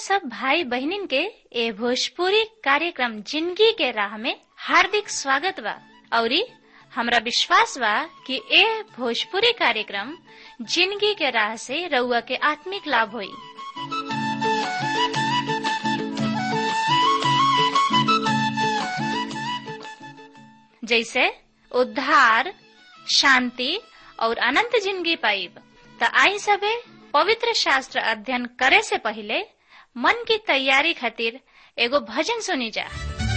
सब भाई बहनिन के ए भोजपुरी कार्यक्रम जिंदगी के राह में हार्दिक स्वागत बा औरी हमरा विश्वास बा कि ए भोजपुरी कार्यक्रम जिंदगी के राह से रउआ के आत्मिक लाभ होई जैसे उद्धार शांति और अनंत जिंदगी पाइब त आई सबे पवित्र शास्त्र अध्ययन करे से पहले मन की तैयारी खातिर एगो भजन सुनी जा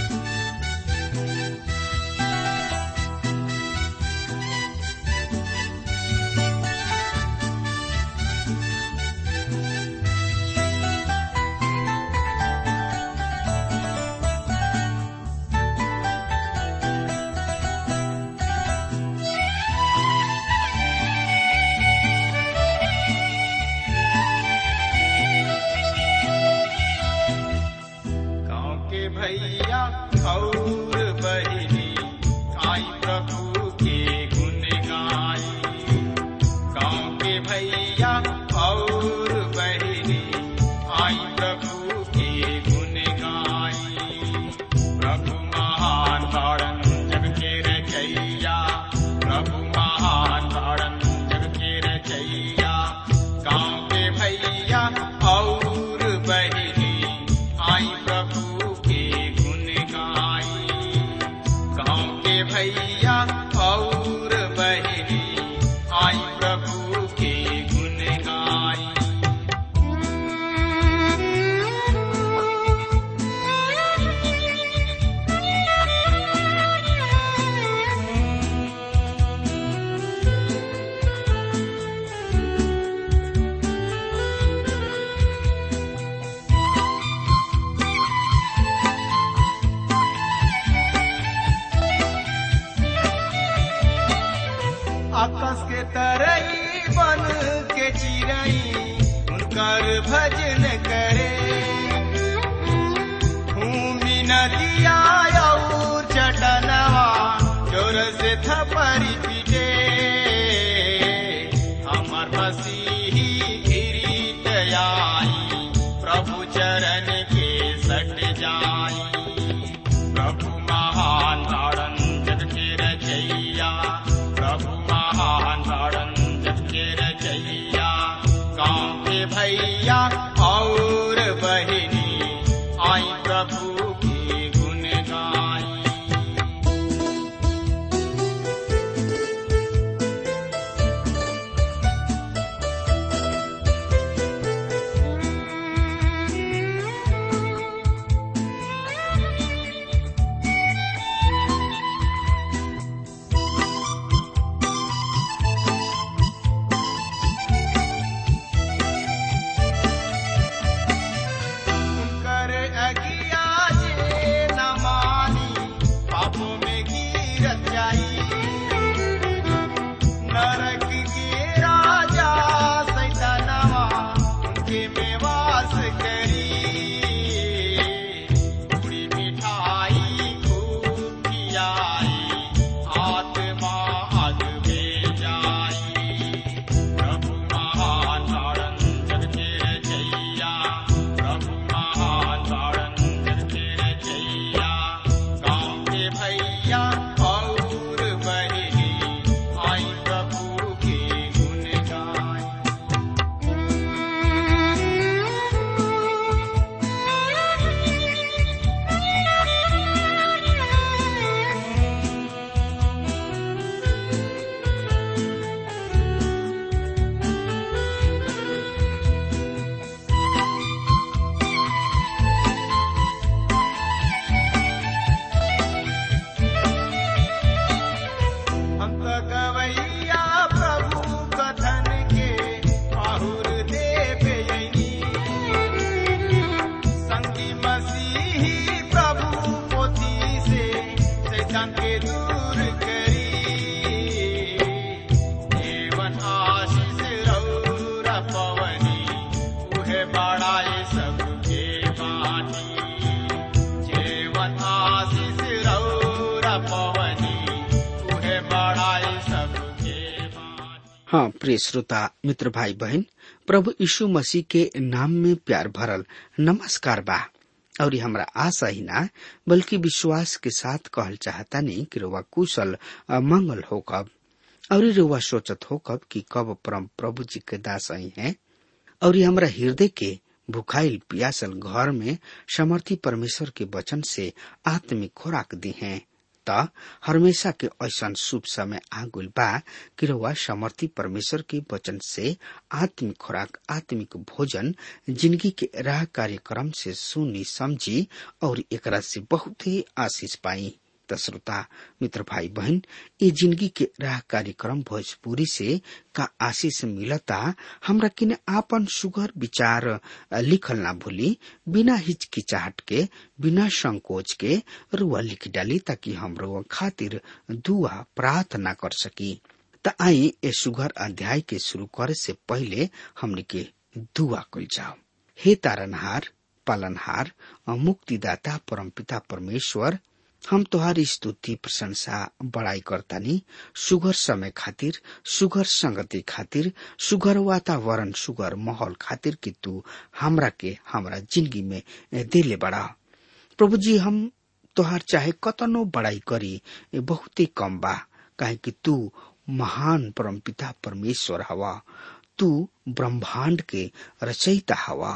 गाँव के भैया और बहिनी आई प्रभु के गुण गाई गाँव के भैया और बहिनी आई प्रभु के गुण गाई प्रभु महान तारण जग के रचैया प्रभु महान तारण जग के रचैया गाँव के भैया और बहिनी आई प्रभु के गुण गाई गाँव के भैया और बहिनी आई प्रभु के गुण गाई आकाश के तरई बन के चिरई उनकर भजन करे भूमि नदिया और चटनवा जोर से थपरी पीटे हमर मसीही गिरीत आई प्रभु चरण के सट जाई प्रभु महान तारण जग के रचैया प्रभु महान तारण जग के रचैया गाँव के भैया और बहिनी आई प्रभु की गुण गाई कर अगिया जे न मानी पापों में गिरत जाई नरक के राजा सैतानवा उनके में वास करी पूरी मिठाई खूब खियाई आत्मा अग में जाई प्रभु महान तारण जग के रचैया प्रभु महान तारण जग के रचैया गाँव के भैया और बहिनी आई प्रभु के गुण गाई हम तो गवैया प्रभु कथन के आहुर देव यनी संगी मसीही प्रभु पोथी से शैतान के दूर करी जीवन आशीष रौरा पवनी उहे बड़ाए सबके बानी जीवन आशीष रौरा पवनी उहे बड़ाए सबके बानी हाँ प्रिय श्रोता मित्र भाई बहन प्रभु यीशु मसीह के नाम में प्यार भरल नमस्कार बा और हमरा आशा ही ना बल्कि विश्वास के साथ कहल चाहता नहीं कि रुआ कुशल अ, मंगल हो कब और रुआ सोचत हो कब कि कब परम प्रभु जी के दास आई हैं और ये हमरा हृदय के भुखाइल पियासल घर में समर्थी परमेश्वर के वचन से आत्मिक खोराक दी हैं त हमेशा के ऐसा शुभ समय आगुल बा कि रउआ समर्थी परमेश्वर के वचन से आत्मिक खुराक आत्मिक भोजन जिंदगी के राह कार्यक्रम से सुनी समझी और एकरा से बहुत ही आशीष पाई त श्रोता मित्र भाई बहन ये जिंदगी के राह कार्यक्रम भोजपुरी से का आशीष मिलता हमरा किने आपन सुगर विचार अ, लिखल ना भूली बिना हिचकिचाहट के बिना संकोच के रुआ लिख डाली ताकि हम रुआ खातिर दुआ प्रार्थना कर सकी त आई ए सुगर अध्याय के शुरू करे से पहले हमने के दुआ कल जाओ हे तारनहार पालनहार और मुक्तिदाता परमपिता परमेश्वर हम तोहारी स्तुति प्रशंसा बड़ाई करतानी सुगर समय खातिर सुगर संगति खातिर सुगर वातावरण सुगर माहौल खातिर कि तू हमरा के हमरा जिंदगी में दिले बड़ा प्रभु जी हम तोहार चाहे कतनो बड़ाई करी ये बहुत ही कम बा काहे कि तू महान परमपिता परमेश्वर हवा तू ब्रह्मांड के रचयिता हवा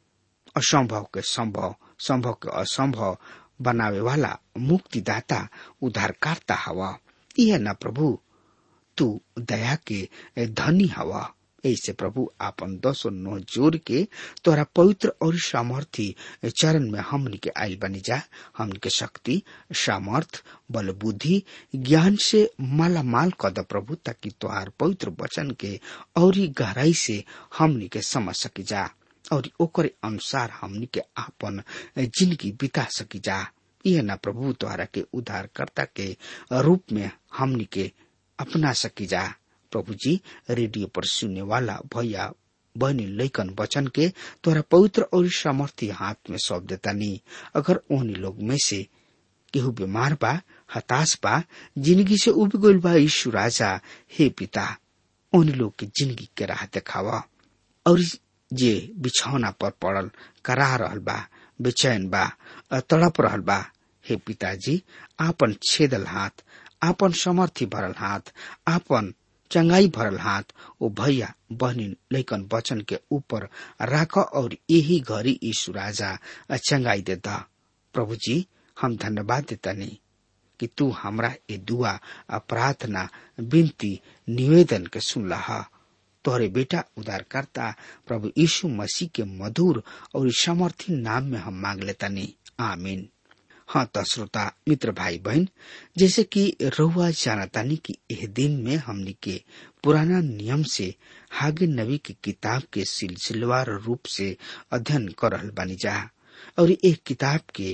असंभव के संभव संभव के असंभव बनावे वाला मुक्तिदाता उद्धारकर्ता हवा यह न प्रभु तू दया के धनी हवा ऐसे प्रभु आपन दसो नो जोर के तोरा पवित्र और सामर्थी चरण में हमन के आयल बनी जा हमन के शक्ति सामर्थ बल बुद्धि ज्ञान से माला माल कद प्रभु ताकि तोहार पवित्र वचन के और गहराई से हमन के समझ सकी जा और ओकरे अनुसार हमनी के आपन जिंदगी बिता सकी जा यह न प्रभु द्वारा के उद्धारकर्ता के रूप में हमनी के अपना सकी जा प्रभु जी रेडियो पर सुनने वाला भैया बहनी लैकन वचन के तोरा पवित्र और सामर्थ्य हाथ में सौंप देता नहीं अगर उन्हीं लोग में से केहू बीमार बा हताश बा जिंदगी से उब गइल बा यीशु राजा हे पिता उन लोग के जिंदगी के राह देखावा और जे बिछौना पर पड़ल करा रहल बा बेचैन बा अ तड़प रहल बा हे पिताजी आपन छेदल हाथ आपन समर्थी भरल हाथ आपन चंगाई भरल हाथ ओ भैया बहनी लैकन वचन के ऊपर राख और यही घड़ी यीशु राजा चंगाई देता प्रभु जी हम धन्यवाद देता नहीं कि तू हमरा ये दुआ आ प्रार्थना विनती निवेदन के सुनला तोहरे बेटा उदारकर्ता प्रभु यीशु मसीह के मधुर और समर्थी नाम में हम मांग लेता नहीं आमीन हाँ तो श्रोता मित्र भाई बहन जैसे कि रहुआ जानतानी कि यह दिन में हमनी के पुराना नियम से हागे नबी की किताब के सिलसिलेवार रूप से अध्ययन कर रहल बानी जा और एक किताब के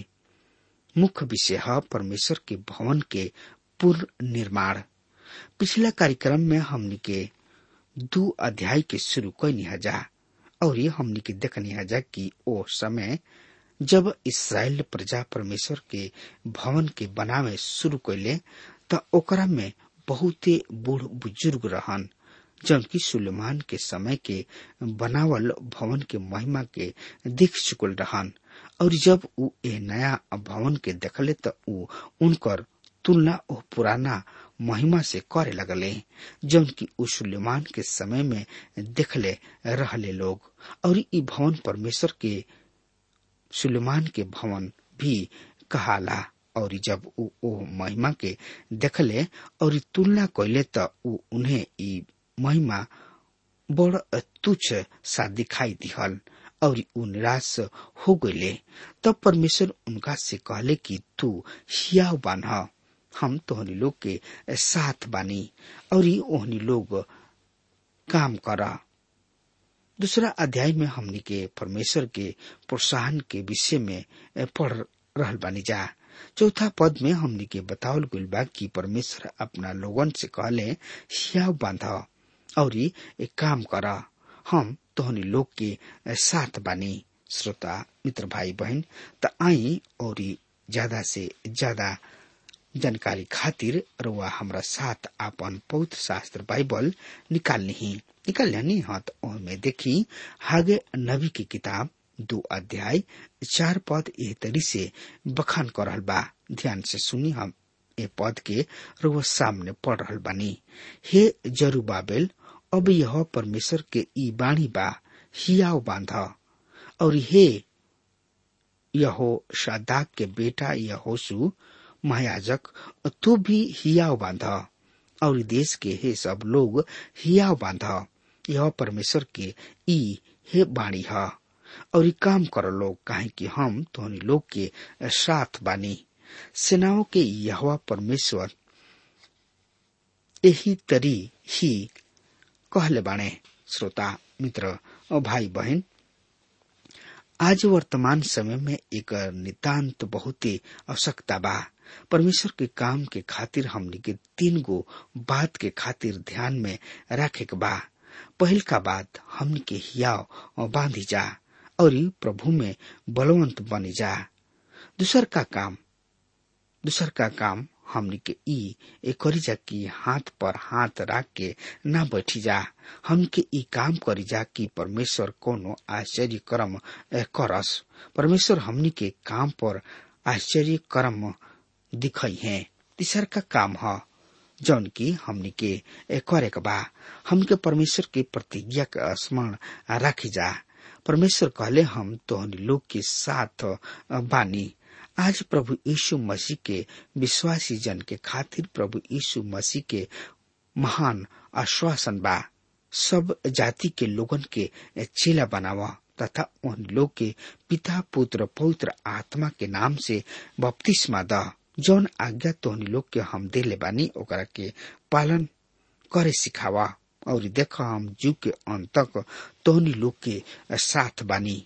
मुख्य विषय है परमेश्वर के भवन के पूर्ण निर्माण पिछला कार्यक्रम में हमनी के दू अध्याय के शुरू कैनी हजा और ये हमनी के देखनी हजा कि ओ समय जब इसराइल प्रजा परमेश्वर के भवन के बनावे शुरू कैले त ओकरा में बहुते बूढ़ बुजुर्ग रहन जबकि सुलेमान के समय के बनावल भवन के महिमा के देख चुकल रहन और जब उ ए नया भवन के देखले त उ उनकर तुलना ओ पुराना महिमा से करे लगले जौन की उ सुलेमान के समय में देखले रहले लोग और ई भवन परमेश्वर के सुलेमान के भवन भी कहाला और जब उ ओ महिमा के देखले और तुलना कैले त उ उन्हें ई महिमा बड़ तुच्छ सा दिखाई दिहल और उ निराश हो गईले तब परमेश्वर उनका से कहले कि तू हियाव बान्ह हम तोहनी लोग के साथ बानी और ओहनी लोग काम करा दूसरा अध्याय में हमनी के परमेश्वर के प्रोत्साहन के विषय में पढ़ रहल बानी जा चौथा पद में हमनी के बतावल गइल बा कि परमेश्वर अपना लोगन से कहले हियाव बांध और एक काम कर हम तोहनी लोग के साथ बानी श्रोता मित्र भाई बहन त आई और ज्यादा से ज्यादा जानकारी खातिर रुआ हमरा साथ आपन पवित्र शास्त्र बाइबल निकाल ली निकाल लेनी हाँ तो में देखी हागे नबी की किताब दो अध्याय चार पद एह तरी से बखान कर रहल बा ध्यान से सुनी हम ए पद के रुआ सामने पढ़ रहल बानी हे जरूबाबेल अब यह परमेश्वर के ई बाणी बा हियाव बांध और हे यहो शादाक के बेटा यहोसु महायाजक तू भी हियाव बांध और देश के हे सब लोग हियाव बांध यह परमेश्वर के ई हे बाणी है और काम कर लोग काहे कि हम तोहनी लोग के साथ बानी सेनाओं के यहवा परमेश्वर यही तरी ही कहले बाणे श्रोता मित्र और भाई बहन आज वर्तमान समय में एक नितांत बहुत ही आवश्यकता बा परमेश्वर के काम के खातिर हमने के तीन गो बात के खातिर ध्यान में रखे के बा पहल का बात हमने के हियाव बांधी जा और प्रभु में बलवंत बनी जा दूसर का काम दूसर का काम हमनी के ई एक करी जा कि हाथ पर हाथ रख के ना बैठी जा हम के ई काम करी जा कि परमेश्वर कोनो आश्चर्य कर्म करस परमेश्वर हमनी के काम पर आश्चर्य कर्म दिखई है तीसर का काम है जौन की हमनी के करे के बा हमके परमेश्वर के प्रतिज्ञा के स्मरण रखी जा परमेश्वर कहले हम तोहनी लोग के साथ बानी आज प्रभु यीशु मसीह के विश्वासी जन के खातिर प्रभु यीशु मसीह के महान आश्वासन बा सब जाति के लोगन के चेला बनावा तथा उन लोग के पिता पुत्र पवित्र आत्मा के नाम से बपतिस्मा द जौन आज्ञा तोहनी लोग के हम देले बानी ओकरा के पालन करे सिखावा और देख हम जू के अंत तक तोहनी लोग के साथ बानी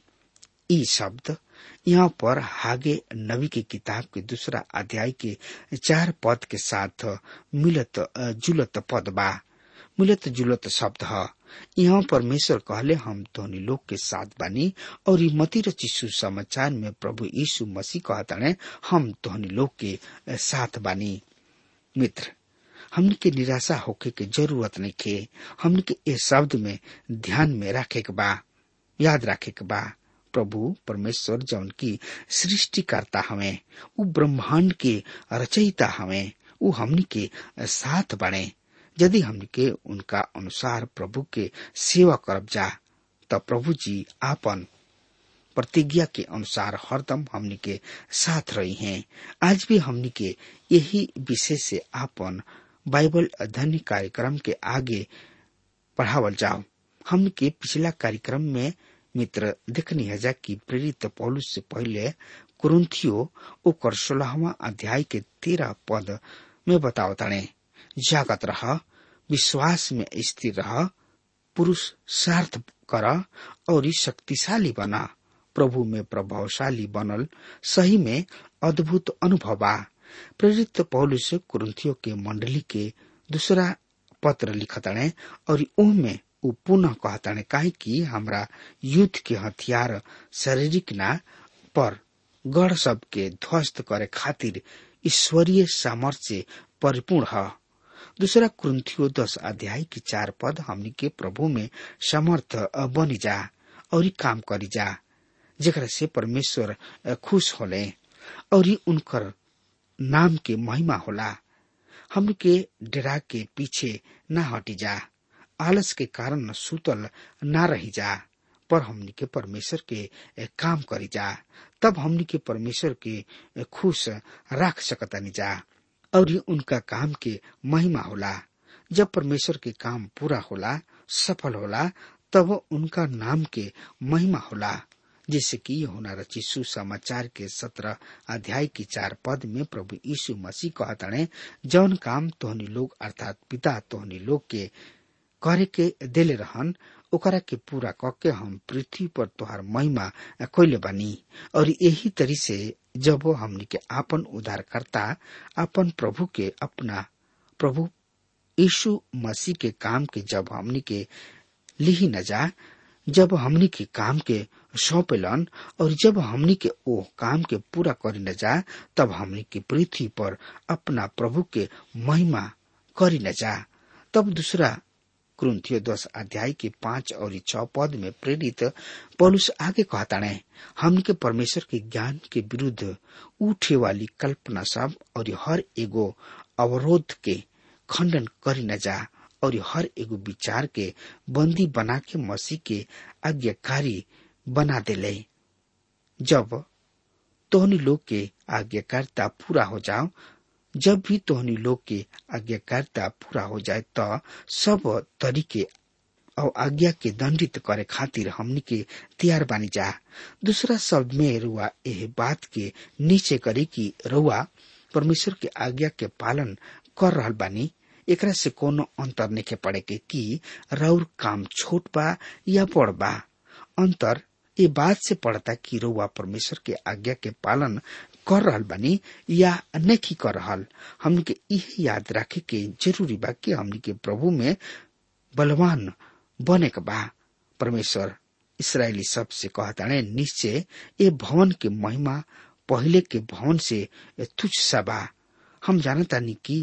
ई शब्द यहाँ पर हागे नबी की किताब के दूसरा अध्याय के चार पद के साथ मिलत जुलत पद बा मिलत जुलत शब्द है यहाँ परमेश्वर कहले हम तोहनी लोग के साथ बानी और मती रचिसु समाचार में प्रभु यीशु मसीह कहताने हम तोहनी लोग के साथ बानी मित्र हमने के निराशा होके के जरूरत नहीं खे हमने के इस शब्द में ध्यान में रखे के बा याद रखे के बा प्रभु परमेश्वर जौन की सृष्टिकर्ता हमें वो ब्रह्मांड के रचयिता हमें वो हमनी के साथ बने यदि हमनी के उनका अनुसार प्रभु के सेवा करब जा तो प्रभु जी आपन प्रतिज्ञा के अनुसार हरदम हमनी के साथ रही हैं आज भी हमनी के यही विषय से आपन बाइबल अध्ययन कार्यक्रम के आगे बढ़ावल जाओ हम के पिछला कार्यक्रम में मित्र देखनी है जा कि प्रेरित पौलुस से पहले कुरुंथियो ओकर सोलहवा अध्याय के तेरह पद में बताओ तने जागत रह विश्वास में स्थिर रह पुरुष सार्थ कर और शक्तिशाली बना प्रभु में प्रभावशाली बनल सही में अद्भुत अनुभव बा प्रेरित पौलुस कुरुंथियो के मंडली के दूसरा पत्र लिखतने और ओह में उ पुनः कहताने काहे कि हमरा युद्ध के हथियार शारीरिक ना पर गढ़ सब के ध्वस्त करे खातिर ईश्वरीय सामर्थ्य से परिपूर्ण है दूसरा कुंथियो दस अध्याय की चार पद हमनी के प्रभु में समर्थ बनी जा और काम करी जा जेकरा से परमेश्वर खुश होले और उनकर नाम के महिमा होला हम के डरा के पीछे न हटी जा आलस के कारण सुतल ना रही जा पर हमनी के परमेश्वर के काम करी जा तब हमनी के परमेश्वर के खुश रख सकतानी जा और उनका काम के महिमा होला जब परमेश्वर के काम पूरा होला सफल होला तब उनका नाम के महिमा होला जैसे कि होना रची सुसमाचार के सत्रह अध्याय की चार पद में प्रभु यीशु मसीह कहताणे जौन काम तोहनी लोग अर्थात पिता तोहनी लोग के करे के देले रहन ओकरा के पूरा करके हम पृथ्वी पर तोहार महिमा कैले बानी और यही तरी से जब हमनी के आपन उद्धारकर्ता अपन प्रभु के अपना प्रभु यीशु मसीह के काम के जब हमनी के लिही न जा जब हमनी के काम के सौंपेलन और जब हमनी के ओ काम के पूरा करी न जा तब हमनी के पृथ्वी पर अपना प्रभु के महिमा करी न जा तब दूसरा क्रंथियो दस अध्याय के पांच और छ पद में प्रेरित पौलुस आगे कहताणे हमनी के परमेश्वर के ज्ञान के विरुद्ध उठे वाली कल्पना सब और हर एगो अवरोध के खंडन करी न जा और हर एगो विचार के बंदी बना के मसीह के आज्ञाकारी बना देले जब तोहनी लोग के आज्ञाकारिता पूरा हो जाओ जब भी तोहनी लोग के आज्ञाकारिता पूरा हो जाए तो सब तरीके और आज्ञा के दंडित करे खातिर हमनी के तैयार बानी जा दूसरा शब्द में रुआ एह बात के नीचे करी कि रुआ परमेश्वर के आज्ञा के पालन कर रहल बानी एकरा से कोनो अंतर नहीं पड़े के कि रौर काम छोट बा या बड़ बा अंतर ये बात से पड़ता कि रउआ परमेश्वर के आज्ञा के पालन कर रहल बानी या नहीं कर रहल हमनी के यह याद रखे के जरूरी बा कि हमनी के प्रभु में बलवान बने के बा परमेश्वर इसराइली सब से कहताने निश्चय ये भवन के महिमा पहले के भवन से तुच्छ सा बा हम जानतानी कि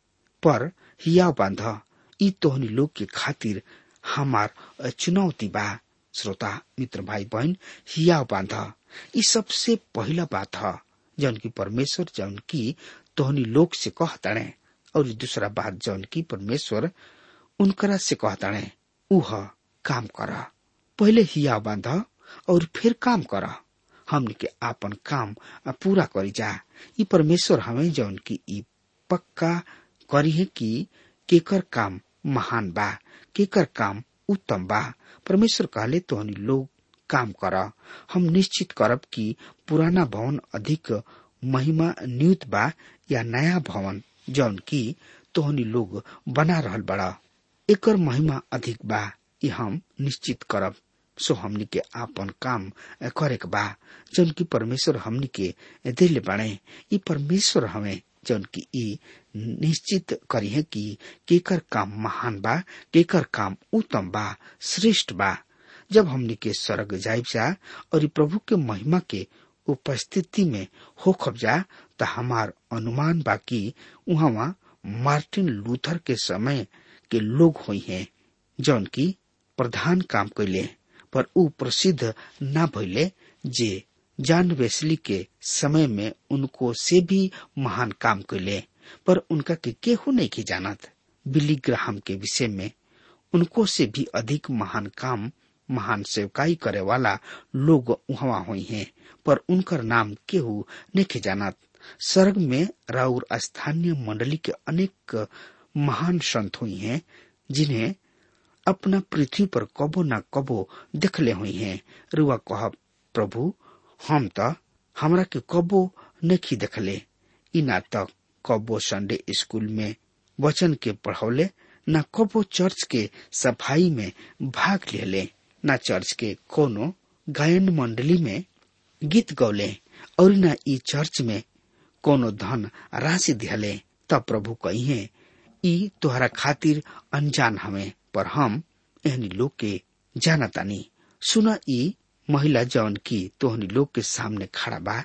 पर हिया बांध ई तोहनी लोग के खातिर हमार चुनौती बा श्रोता मित्र भाई बहन हिया बांध ई सबसे पहला बात है जौन की परमेश्वर जौन की तोहनी लोग से कहताणे और दूसरा बात जौन की परमेश्वर उनकरा से कहताणे उह काम कर पहले हिया बांध और फिर काम कर हमने के आपन काम पूरा करी जा ई परमेश्वर हमें जौन की ई पक्का करी है कि केकर काम महान बा केकर काम उत्तम बा परमेश्वर कहले तो हनी लोग काम कर हम निश्चित करब कि पुराना भवन अधिक महिमा न्यूत बा या नया भवन जौन की तोहनी लोग बना रहल बड़ा एकर महिमा अधिक बा ये हम निश्चित करब सो हमनी के आपन काम करे के बा जौन की परमेश्वर हमनी के दिल बाणे ई परमेश्वर हमें जौन की ई निश्चित करी है कि केकर काम महान बा केकर काम उत्तम बा श्रेष्ठ बा जब हमनी के स्वर्ग जाइब जा और ई प्रभु के महिमा के उपस्थिति में हो खब जा त हमार अनुमान बा कि उहाँ मार्टिन लूथर के समय के लोग हुई हैं जौन की प्रधान काम कैले पर ऊ प्रसिद्ध न भइले जे जान वेस्ली के समय में उनको से भी महान काम कैले पर उनका के केहू नहीं की जानत बिली ग्राहम के विषय में उनको से भी अधिक महान काम महान सेवकाई करे वाला लोग वहां हुई हैं पर उनकर नाम केहू नहीं जानत स्वर्ग में राउर स्थानीय मंडली के अनेक महान संत हुई हैं जिन्हें अपना पृथ्वी पर कबो न कबो देखले हुई हैं रुआ कह प्रभु हम त हमरा के कबो नहीं देखले ई ना तक कबो संडे स्कूल में वचन के पढ़ौले न कबो चर्च के सफाई में भाग लेले न चर्च के कोनो गायन मंडली में गीत गौले और न ई चर्च में कोनो धन राशि दिहले तब प्रभु कहिए ई तोहरा खातिर अनजान हमें पर हम एहनी लोग के जानतानी सुना ई महिला जौन की तोहनी लोग के सामने खड़ा बा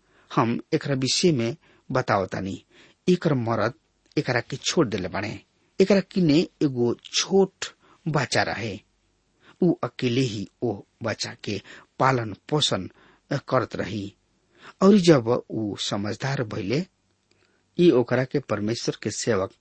हम एकरा विषय में बतावतानी एकर मरद एकरा के छोड़ देले बाड़े एकरा किने एगो छोट बच्चा रहे ऊ अकेले ही ओ बच्चा के पालन पोषण करत रही और जब ऊ समझदार भइले ई ओकरा के परमेश्वर के सेवक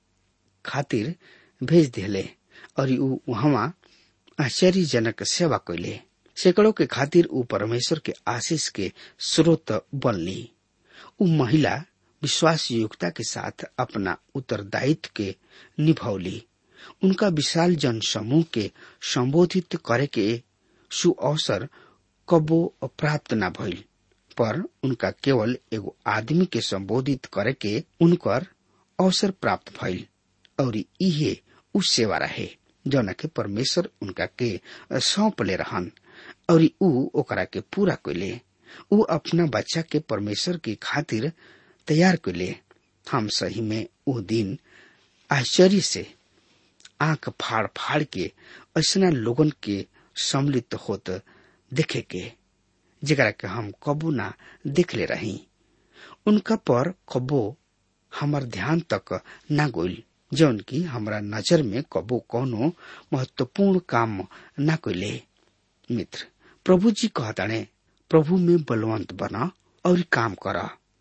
खातिर भेज दिले और ऊ वहां आश्चर्यजनक सेवा कैले सैकड़ों के खातिर ऊ परमेश्वर के आशीष के स्रोत बनली ऊ महिला विश्वास योग्यता के साथ अपना उत्तरदायित्व के निभौली उनका विशाल जन समूह के संबोधित करे के सुअवसर कबो प्राप्त न भइल पर उनका केवल एगो आदमी के संबोधित करे के उनकर अवसर प्राप्त भइल और इहे उ सेवा रहे जौना के परमेश्वर उनका के सौंप ले रहन और ऊ ओकरा के पूरा कैले ऊ अपना बच्चा के परमेश्वर के खातिर तैयार कैले हम सही में वो दिन आश्चर्य से आंख फाड़ फाड़ के ऐसा लोगन के सम्मिलित होत देखे के जेकरा के हम कबो ना देखले रही उनका पर कबो हमार ध्यान तक ना गोइल जौन की हमरा नजर में कबो कोनो महत्वपूर्ण काम ना कोइले मित्र प्रभु जी कहताणे प्रभु में बलवंत बना और काम कर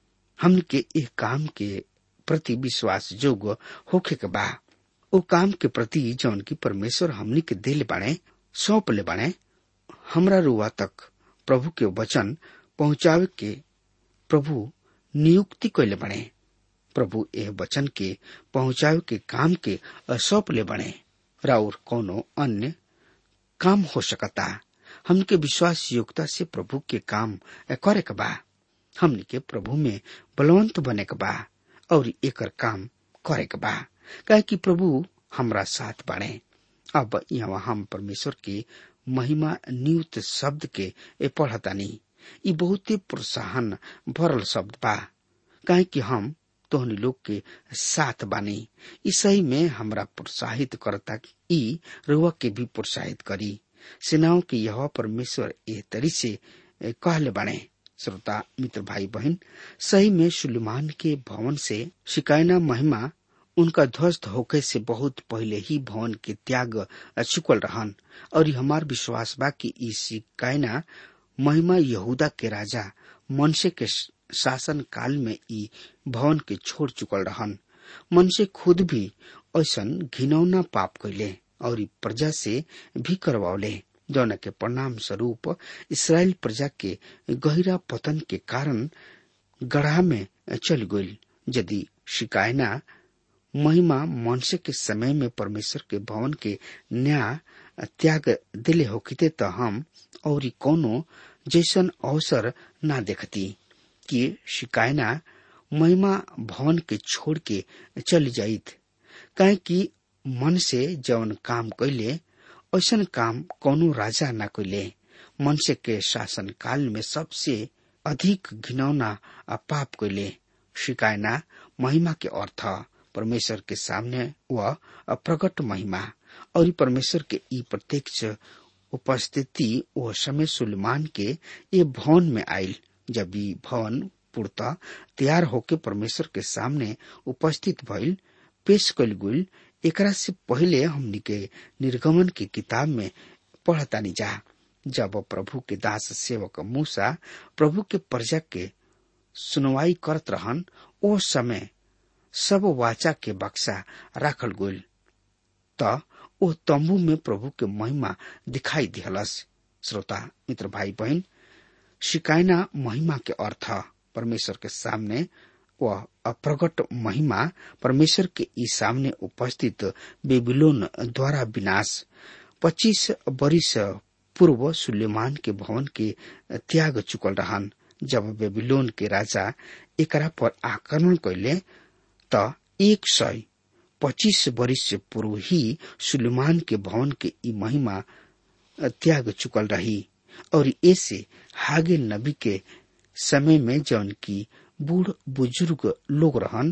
हमन के एक काम के प्रति विश्वास जोग होखे के बा ओ काम के प्रति जौन की परमेश्वर हमनी के दिल बाणे सौंप ले बाणे हमरा रुआ तक प्रभु के वचन पहुंचावे के प्रभु नियुक्ति कैले बने प्रभु एह वचन के पहुंचावे के काम के सौंप ले बने राउर कोनो अन्य काम हो सकता हमके विश्वास योग्यता से प्रभु के काम करे के बा हमनी के प्रभु में बलवंत बने के बा और एकर काम करे के बा कहे कि प्रभु हमरा साथ बाणे अब यहाँ हम परमेश्वर की महिमा नियुक्त शब्द के ए पढ़तानी ई बहुते प्रोत्साहन भरल शब्द बा काहे कि हम तोहनी लोग के साथ बानी ई सही में हमरा प्रोत्साहित करता ई रुआ के भी प्रोत्साहित करी सेनाओं के यह परमेश्वर एह तरी से कहले बाणे श्रोता मित्र भाई बहन सही में सुलेमान के भवन से शिकायना महिमा उनका ध्वस्त होके से बहुत पहले ही भवन के त्याग चुकल रहन और हमार विश्वास बा कि ई शिकायना महिमा यहूदा के राजा मनसे के शासन काल में ई भवन के छोड़ चुकल रहन मनसे खुद भी ऐसन घिनौना पाप कैले और प्रजा से भी करवावले जौन के परिणाम स्वरूप इसराइल प्रजा के गहरा पतन के कारण गढ़ा में चल गई यदि शिकायना महिमा मनुष्य के समय में परमेश्वर के भवन के न्याय त्याग दिले होकिते त हम और कोनो जैसन अवसर ना देखती कि शिकायना महिमा भवन के छोड़ के चल जाइत काहे कि मन से जौन काम कैले ऐसन काम कोनो राजा ना कैले मनुष्य के शासन काल में सबसे अधिक घिनौना पाप कैले शिकायना महिमा के अर्थ परमेश्वर के सामने वह प्रकट महिमा और परमेश्वर के ई प्रत्यक्ष उपस्थिति वह समय सुलेमान के ये भवन में आयल जब ई भवन पूर्ता तैयार होके परमेश्वर के सामने उपस्थित भइल पेश कल गुल एकरा से पहले हमनी के निर्गमन की किताब में पढ़तानी जा जब प्रभु के दास सेवक मूसा प्रभु के प्रजा के सुनवाई करत रहन ओ समय सब वाचा के बक्सा राखल गोल त ओ तंबू में प्रभु के महिमा दिखाई दिहलस श्रोता मित्र भाई बहन शिकायना महिमा के अर्थ परमेश्वर के सामने वह अप्रगट महिमा परमेश्वर के ई सामने उपस्थित बेबीलोन द्वारा विनाश पच्चीस वर्ष पूर्व सुलेमान के भवन के त्याग चुकल रहन जब बेबीलोन के राजा एकरा पर आक्रमण कैले त एक सय पच्चीस वर्ष पूर्व ही सुलेमान के भवन के ई महिमा त्याग चुकल रही और ऐसे हागे नबी के समय में जौन की बूढ़ बुजुर्ग लोग रहन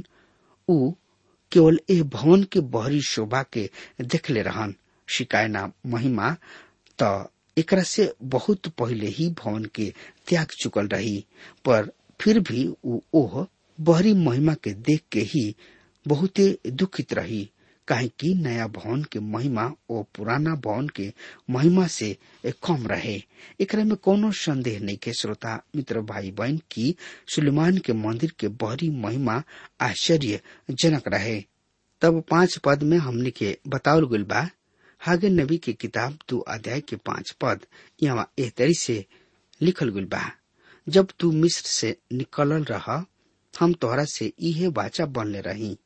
उ केवल ए भवन के बहरी शोभा के देखले रहन शिकायना महिमा त एकरा से बहुत पहले ही भवन के त्याग चुकल रही पर फिर भी उ ओह बहरी महिमा के देख के ही बहुते दुखित रही काहे कि नया भवन के महिमा और पुराना भवन के महिमा से कम रहे एकरा में कोनो संदेह नहीं के श्रोता मित्र भाई बहन की सुलेमान के मंदिर के बहरी महिमा आश्चर्य जनक रहे तब पांच पद में हमने के बतावल गल बा हागे नबी के किताब दो अध्याय के पांच पद यहाँ एह तरी से लिखल गल बा जब तू मिस्र से निकलल रहा हम तोहरा से इहे वाचा बनले रही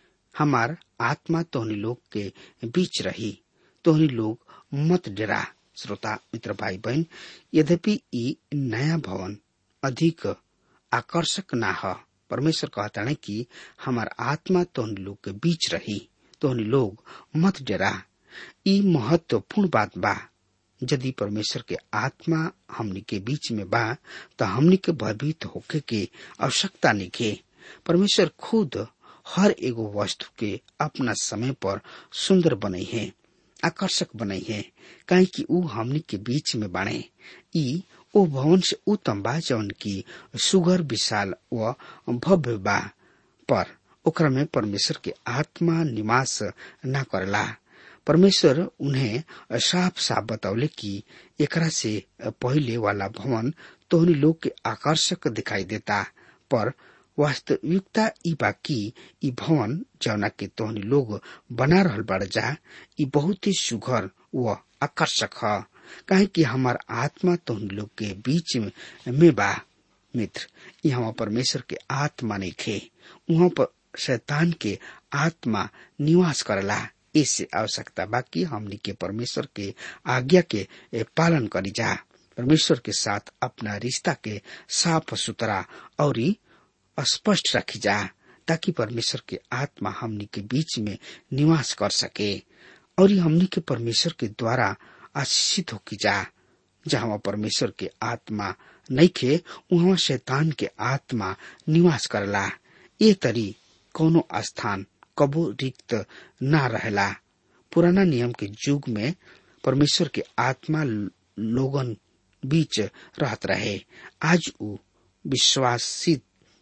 हमार आत्मा तोहनी लोग के बीच रही तोहनी लोग मत डरा श्रोता मित्र भाई बहन यद्यपि ई नया भवन अधिक आकर्षक ना ह परमेश्वर कहता है कि हमार आत्मा तोहनी लोग के बीच रही तोहनी लोग मत डरा ई महत्वपूर्ण बात बा यदि परमेश्वर के आत्मा हमनी के बीच में बा तो हमनी के भयभीत होके के आवश्यकता नहीं परमेश्वर खुद हर एगो वस्तु के अपना समय पर सुंदर बनई है आकर्षक बनई है काहे कि ऊ हमनी के बीच में बाणे ई ओ भवन से उत्तम बा जौन की सुगर विशाल व भव्य बा पर ओकरा में परमेश्वर के आत्मा निवास न करला परमेश्वर उन्हें साफ साफ बतौले कि एकरा से पहले वाला भवन तोहनी लोग के आकर्षक दिखाई देता पर वास्तविकता ई बा कि ई भवन जौना के तोहनी लोग बना रहल बड़ जा ई बहुत ही सुघर व आकर्षक ह काहे कि हमार आत्मा तोहनी लोग के बीच में, में बा मित्र यहाँ परमेश्वर के आत्मा नहीं खे वहाँ पर शैतान के आत्मा निवास करला इससे आवश्यकता बा कि हमनी के परमेश्वर के आज्ञा के पालन करी जा परमेश्वर के साथ अपना रिश्ता के साफ सुथरा और स्पष्ट रखी जा ताकि परमेश्वर के आत्मा हमनी के बीच में निवास कर सके और हमनी के परमेश्वर के द्वारा आशीषित हो की जा जहाँ परमेश्वर के आत्मा नहीं खे वहाँ शैतान के आत्मा निवास करला ये तरी कोनो स्थान कबो रिक्त न रहला पुराना नियम के युग में परमेश्वर के आत्मा लोगन बीच रहत रहे आज उ विश्वासित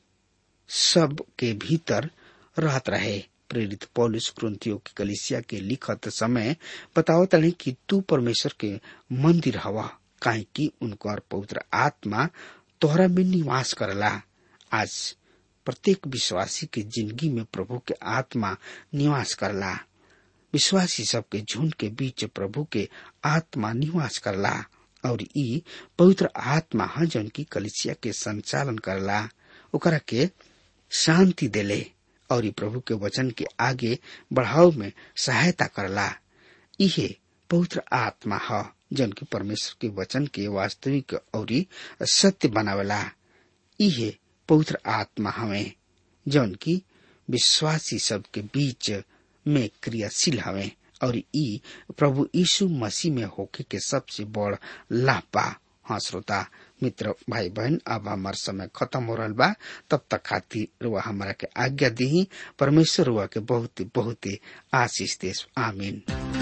सब के भीतर रहत रहे प्रेरित पौलुस क्रंथियों की कलिसिया के लिखत समय बतावत रहे कि तू परमेश्वर के मंदिर हवा काहे कि उनकर पवित्र आत्मा तोहरा में निवास करला आज प्रत्येक विश्वासी के जिंदगी में प्रभु के आत्मा निवास करला विश्वासी सबके झुंड के बीच प्रभु के आत्मा निवास करला और ई पवित्र आत्मा है जौन की कलिसिया के संचालन करला ओकरा के शांति देले और प्रभु के वचन के आगे बढ़ाव में सहायता करला इहे पवित्र आत्मा है जौन की परमेश्वर के वचन के वास्तविक और सत्य बनावेला इहे पवित्र आत्मा हवे जौन की विश्वासी सब के बीच में क्रियाशील हवे और ई प्रभु यीशु मसीह में होके के सबसे बड़ लाभ बा हाँ श्रोता मित्र भाई बहन अब हमार समय खत्म हो रहा बा तब तक खातिर रुआ हमारा के आज्ञा दी परमेश्वर रुआ के बहुत बहुत आशीष दे आमीन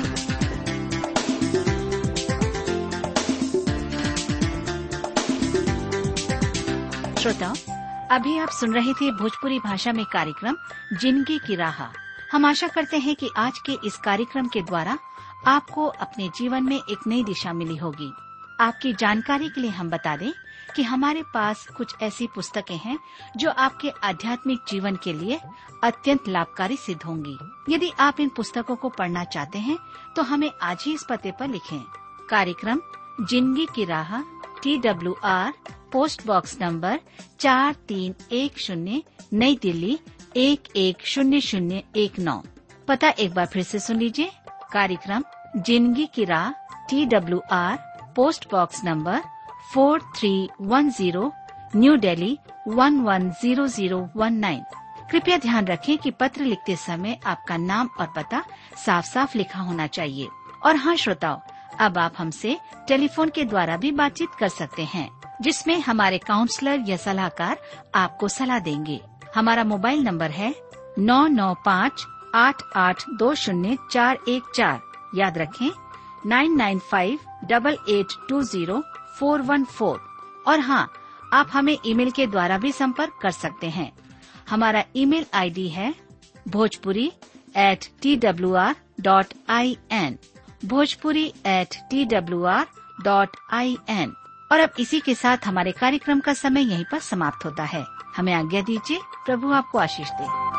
श्रोताओं अभी आप सुन रहे थे भोजपुरी भाषा में कार्यक्रम जिंदगी की राह हम आशा करते हैं कि आज के इस कार्यक्रम के द्वारा आपको अपने जीवन में एक नई दिशा मिली होगी आपकी जानकारी के लिए हम बता दें कि हमारे पास कुछ ऐसी पुस्तकें हैं जो आपके आध्यात्मिक जीवन के लिए अत्यंत लाभकारी सिद्ध होंगी यदि आप इन पुस्तकों को पढ़ना चाहते हैं तो हमें आज ही इस पते पर लिखें कार्यक्रम जिंदगी की राह T W R post box number चार तीन एक शून्य नई दिल्ली एक एक शून्य शून्य एक नौ पता एक बार फिर से सुन लीजिए कार्यक्रम जिंदगी की राह T W R post box number four three one zero new Delhi one one zero zero one nine कृपया ध्यान रखें कि पत्र लिखते समय आपका नाम और पता साफ साफ लिखा होना चाहिए और हाँ श्रोताओं अब आप हमसे टेलीफोन के द्वारा भी बातचीत कर सकते हैं जिसमें हमारे काउंसलर या सलाहकार आपको सलाह देंगे हमारा मोबाइल नंबर है नौ नौ पाँच आठ आठ दो शून्य चार एक चार याद रखें nine nine five double eight two zero four one four और हाँ आप हमें ईमेल के द्वारा भी संपर्क कर सकते हैं हमारा ईमेल आईडी है Bhojpuri at T W R dot I N Bhojpuri at T W R dot I N और अब इसी के साथ हमारे कार्यक्रम का समय यहीं पर समाप्त होता है हमें आज्ञा दीजिए प्रभु आपको आशीष दे